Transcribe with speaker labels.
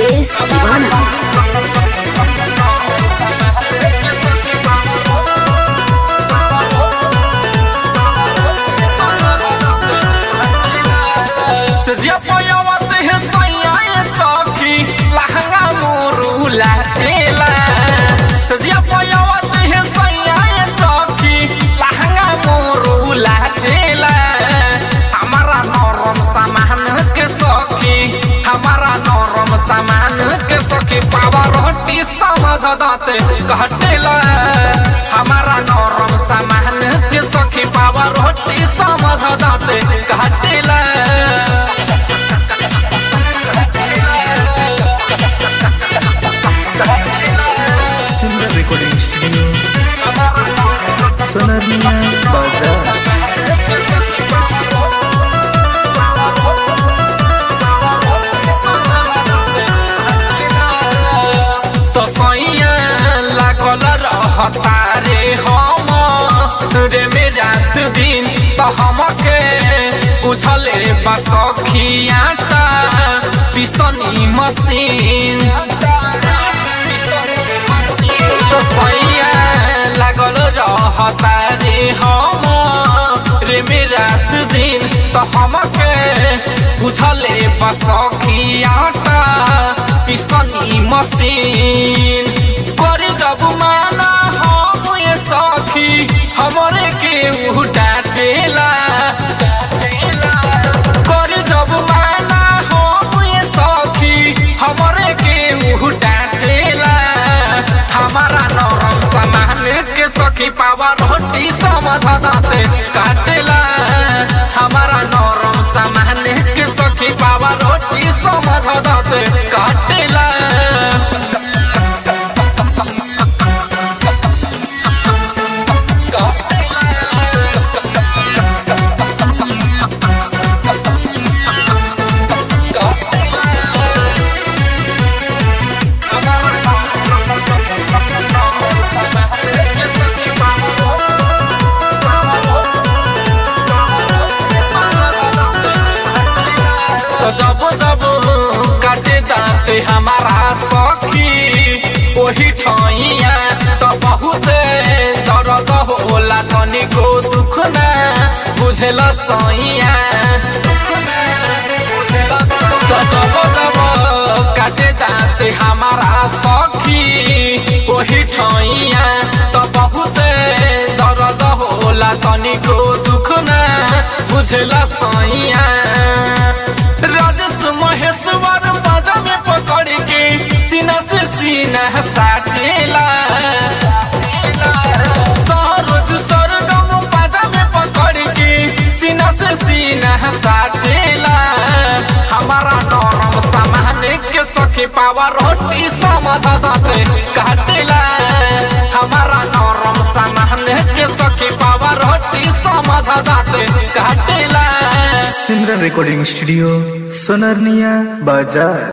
Speaker 1: मुकेश दीवाना
Speaker 2: सजिया पयावत है सैया ये सखी लहंगा मोरू लाटेला सजिया पयावत है सैया ये सखी लहंगा मोरू लाटेला हमारा नरम सामान के सखी हमारा नरम सामान के सखी पावा रोटी समझ दाते घटेला हमारा नरम सामान के सखी पावा रोटी समझ दाते घटेला
Speaker 3: सिमरन रिकॉर्डिंग स्टूडियो सोनारिया बाजार
Speaker 2: तो सैया लागल रहता रे हम रे में रात दिन तो हमके उछले बसखियाटा पिसनी मशीन तो सैया लागल रहता रे हम रे में रात दिन तो हमके उछले बसखियाटा पिसनी मशीन कर जब माना हम ये सखी हमरे के उ डाटेला कर जब माना हम ये सखी हमरे के उ डाटेला हमारा नरम सामान के सखी पावा रोटी समझ दाते काटेला हमारा नरम सामान के सखी पावा रोटी समझ दाते काटेला तो जब जब काटे दाते हमारा सखी वही ठैया तो बहुत दर्द होला तनिको दुख ना बुझल सैया तो जब जब काटे दाते हमारा सखी वही ठैया तो बहुत दर्द होला तनिको दुख ना बुझल सैया राजेश महेश्वर बाजा में पकड़ के सीना से सीना साटेला सरोज सरगम बाजा में पकड़ के सीना से सीना साटेला हमारा नरम सामान के सखी पावा रोटी समझ दाते काटेला हमारा नरम सामान के सखी पावा रोटी समझ दाते काटेला
Speaker 3: सिमरन रिकॉर्डिंग स्टूडियो सोनारिया बाजार